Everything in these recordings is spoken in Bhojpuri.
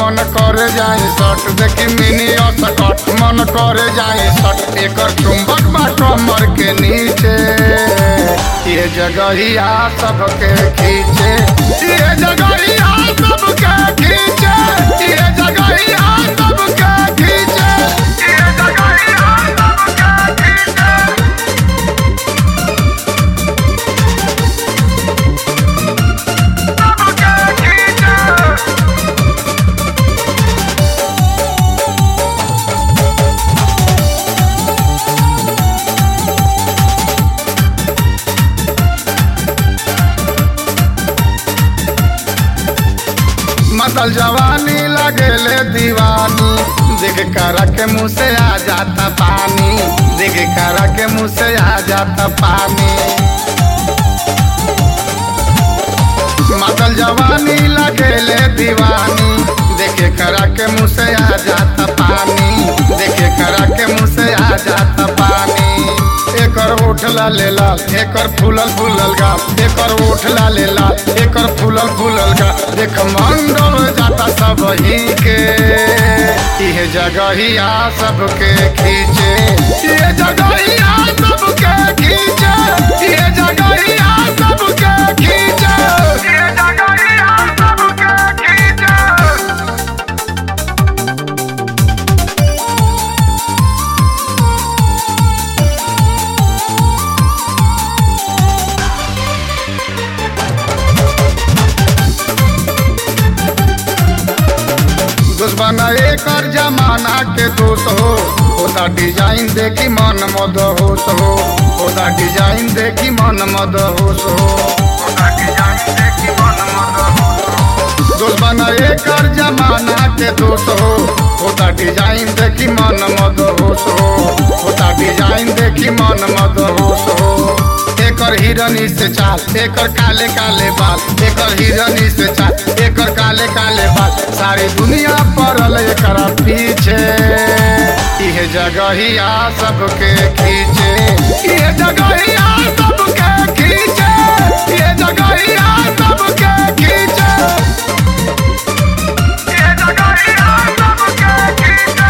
मन करे जाए सट देखी मिनी सकट मन करे जाए सट एकर चुंबक बा कमर के नीचे ये जगहिया सबके खींचे ये जगहिया सबके खींचे ये जगहिया सबके खींचे ये जगहिया सबके खींचे सबके खींचे मतल जवानी लगेले दीवानी देख कर के मुँह से आ जाता पानी देख कर के मुँह से आ जाता पानी मतल जवानी लगेले दीवानी देखे कर के मुँह से आ जाता पानी देखे कर के मुँह से आ जाता पानी एकर ओठ ला ले लाल एकर फूलल फूलल गा एकर ओठ ला ले लाल एकर फूलल फूलल गा देख मंडल जाता सब ही के ये जगहिया सबके खींचे ये जगहिया सबके खींचे ये जगहिया सबके खींचे ये जगहिया सबके खींचे दुश्मन एकर जमाना के दोष हो ओदा डिजाइन देखी मन मद होश हो ओदा डिजाइन देखी मन मद होश हो ओदा डिजाइन देखी मन मद होश हो दुश्मन एकर जमाना के दोष हो ओदा डिजाइन देखी मन मद होश हो ओदा डिजाइन देखी मन मद होश हो एकर हिरनी से चाल एकर काले काले बाल एकर हिरनी से चाल एकर काले काले बाल सारी दुनिया पड़ल एकर पीछे इहे जगहिया सबके खींचे इहे जगहिया सबके खींचे इहे जगहिया सबके खींचे इहे जगहिया सबके खींचे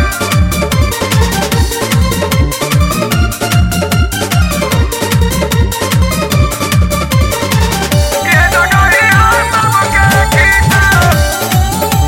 ये जगहिया सबके खींचे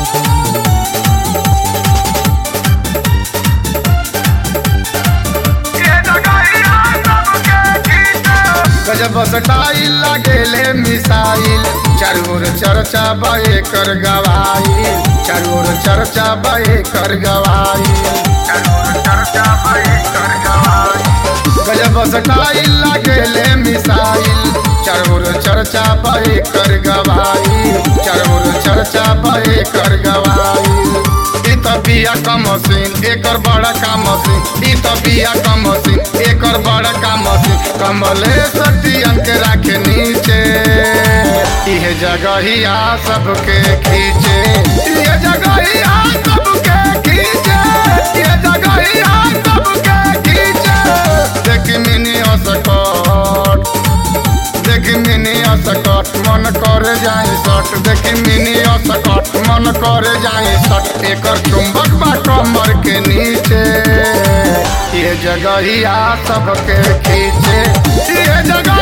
गजब स्टाइल लगेले मिसाइल चारोर चर्चा बे कर गवाइल चारोर चर्चा बे कर गवाइल चारोर चर्चा बे कर गवाइल गजब स्टाइल लगेले मिसाइल चारोर चर्चा बे कर गवाइल चारोर चर्चा बे कर गवाइल ई त बिया का मशीन एकर बड़ा का मशीन ई त बिया का मशीन एकर बड़ा का मशीन कमले सटियन के राखे नीचे इहे जगहिया सबके खींचे इहे जगहिया सबके खींचे इहे जगहिया सबके खींचे देख मिनी असकट देखी मिनी असकट मन करे जाए सट देखी मिनी असकट मन करे जाए सट एकर चुंबक बा कमर के नीचे ये जगहिया सबके खींचे ये जगह